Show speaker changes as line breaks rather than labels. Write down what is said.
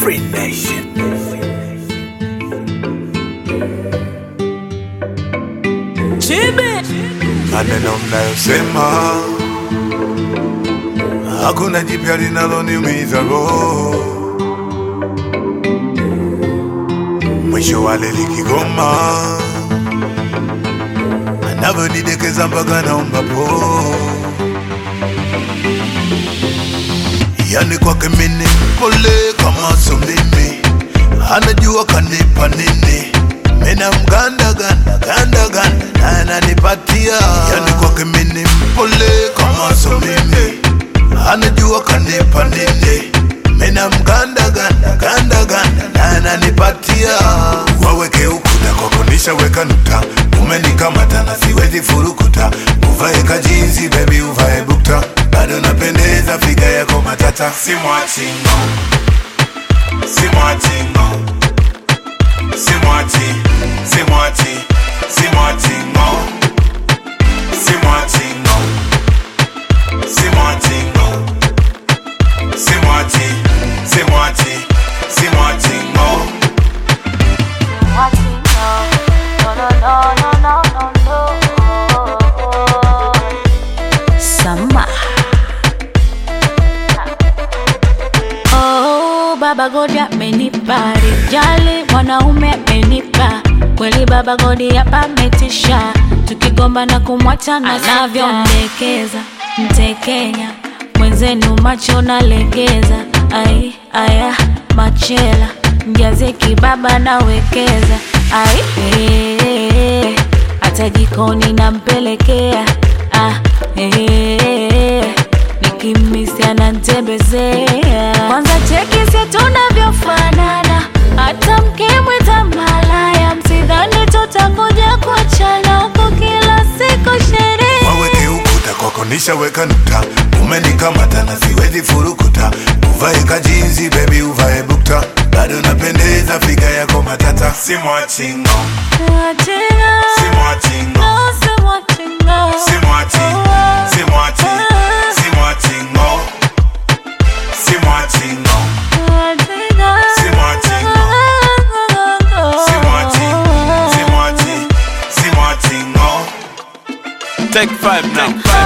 Free Nation.
maneno mnayosema hakuna jipya linaloniumiza roho, mwisho wale likigoma anavyonidekeza mpaka naomba po, yani kwake mini pole kama so mimi, anajua kanipa nini mina mganda ganda ganda ganda na ananipatia yani kwake mini mpole kama so mimi anajua kanipa nini mina mganda ganda ganda ganda na ananipatia waweke ukuta kwako nishaweka nuta umenikamata na siwezi furukuta uvae kajinsi bebi uvae bukta bado napendeza figa yako matata simwachingo simwachingo Simwachi, Simwachi, Simwachi, no. Simwachi, no. Simwachi, no. Simwachi, Simwachi, Simwachi, no.
Watching, no, no, no, no, no, no, no, no. Sama. Oh, Baba Godi amenipa rijali, mwanaume amenipa kweli. Baba Godi hapa ametisha, tukigomba na kumwacha na anavyondekeza mtekenya mwenzenu, macho nalegeza. Ai aya machela mjaze kibaba nawekeza. Ai eh, hata jikoni nampelekea ah, eh, nikimisi anantembezea. Kwanza cheki si tunavyofanana, hata mkimwita malaya, msidhani tutakuja kuachana huku kila siku sherehe.
waweke ukuta kwako nishaweka nuta umenikamata na siwezi furukuta uvae kajinsi bebi uvae bukta bado napendeza figa yako matata simwachingo
Mwachinga,
simwachingo
no, si mwachinga.
simwachi simwachi simwachingo simwachingo
Mwachinga.
Simwachinga. simwachi simwachi simwachingo
Take five now.